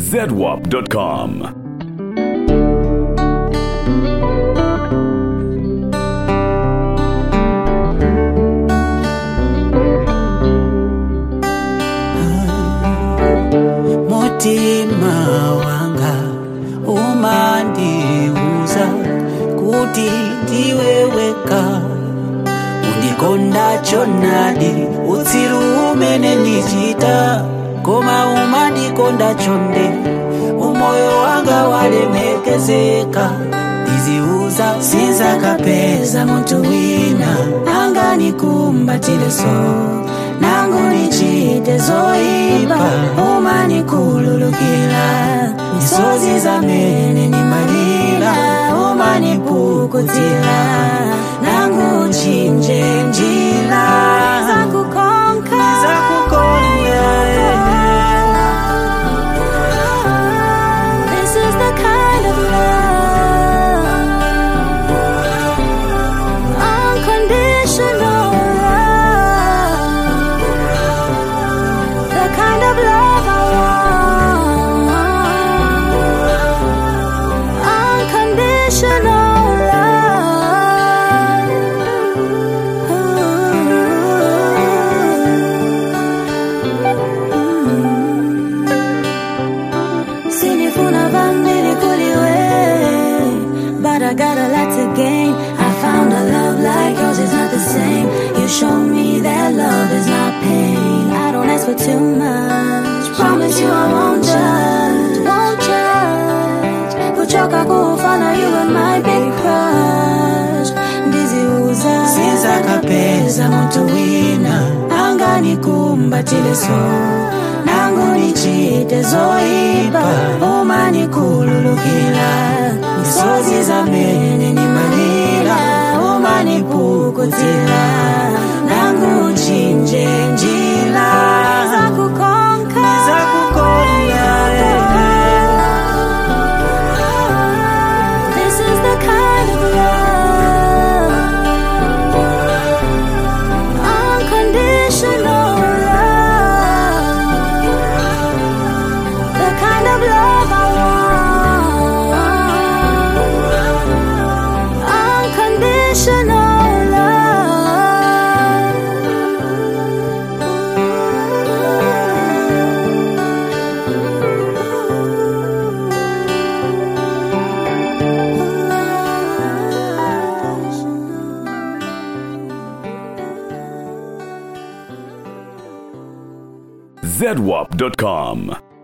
zedwap.com. mutima wanga umandiuza kuti ndiwe weka undikonda chonadi utsiru umene ndichita koma umandikonda chonde umoyo wanga walemekezeka ndiziuza sinzakapeza munthu wina anganikumbatire so nangu nichite zoipa umanikhululukira misozi zamene nimalira umanipukutira nangu chinje njira Nizakukonda, This is the kind of love, unconditional love, the kind of love I want, unconditional love. Sinifuna vambili kuliwe But I got a lot to gain I found a love like yours is not the same You show me that love is not pain I don't ask for too much Promise you I won't judge Won't judge Kuchoka kufana you were my big crush Ndiziuza sinzakapeza munthu wina anganikumbatire so nangu nichite zoipa umanikhululukira misozi zamene nimalira umanipukutira nangu chinje njira Nizakukonda. This is the kind of love, unconditional love, the kind of love I want, unconditional zedwap.com.